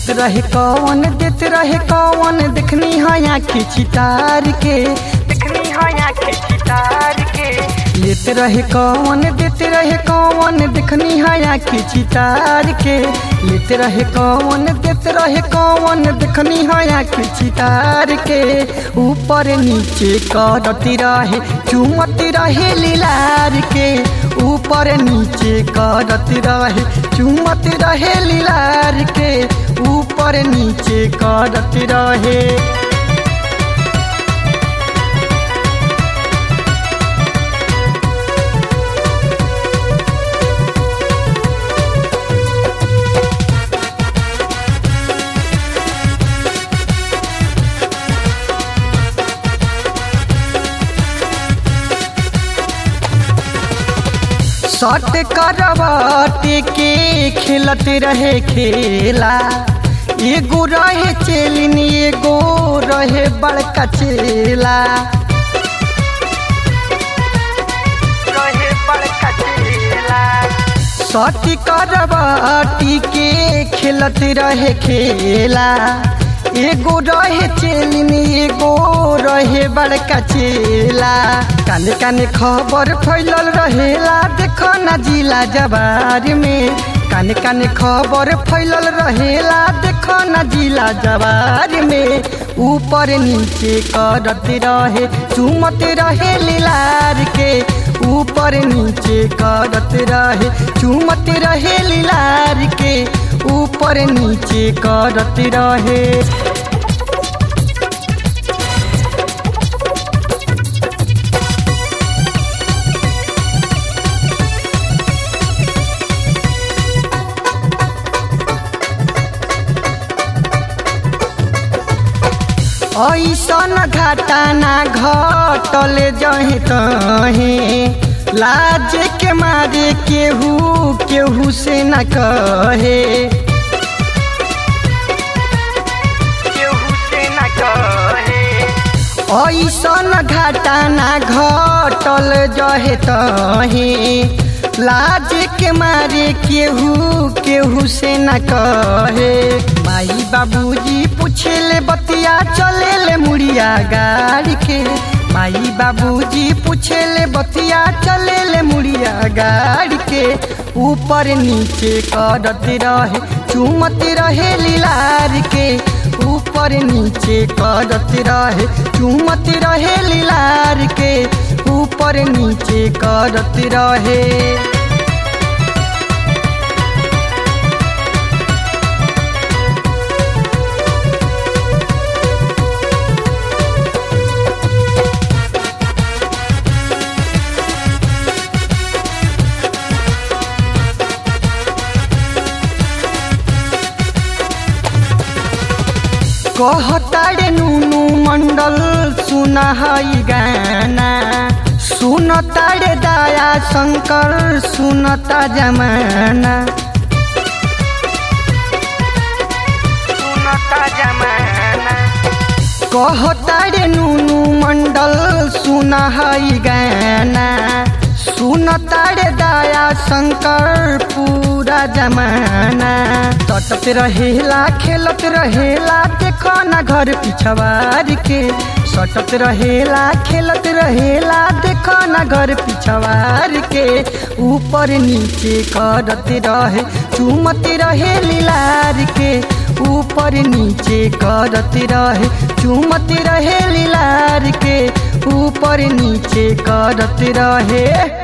लेत रहे कौन देत रहे कौन देखनी है आँखी चितार के देखनी है आँखी चितार के लेत रहे कौन देत रहे कौन देखनी है आँखी चितार के लेत रहे कौन देत रहे कौन देखनी है आँखी चितार के ऊपर नीचे करती रहे चुमती रहे लीलार के ऊपर नीचे करती रहे चुमती रहे लीलार के ऊपर नीचे करती रहे सट करवट के खेलत रहे खेला एगो रहे चेलिन एगो रहे बड़का चेला रहे बड़का चेला सट करवट के खेलत रहे खेला एगो रहे चेलिन एगो रहे बड़का चेला काने काने खबर फैलल रहेला देखो ना जिला जवार में काने काने खबर फैलल रहेला देखो ना जिला जवार में ऊपर नीचे करत रहे चुमत रहे लीलार के ऊपर नीचे करत रहे चुमत रहे लीलार के ऊपर नीचे करत रहे ऐसन घटना घटल जहे तहे लाज के मारे केहू केहू से न कहे केहू से न कहे ऐसन घटना घटल जहे तहे लाज के मारे केहू केहू से न कहे माई बाबूजी पूछेले बतिया चलेले मुड़िया गाड़ी के माई बाबूजी पूछेले बतिया चलेले मुड़िया गाड़ी के ऊपर नीचे करत रहे चुमत रहे लीलार के ऊपर नीचे करत रहे चुमत रहे लीलार के ऊपर नीचे करत रहे कहताड़े नुनु मंडल सुना हई गाना सुनताड़े दया शंकर सुनता जमाना सुनता जमाना कहताड़े नुनु मंडल सुना हई गाना सुनताड़े दया शंकर पूरा जमाना तटत रहेला खेलत रहेला देखो ना घर पिछवार के सटत रहेला खेलत रहेला देखो ना घर पिछवार के ऊपर नीचे करत रहे चुमत रहे लीलार के ऊपर नीचे करत रहे चुमत रहे लीलार के ऊपर नीचे करत रहे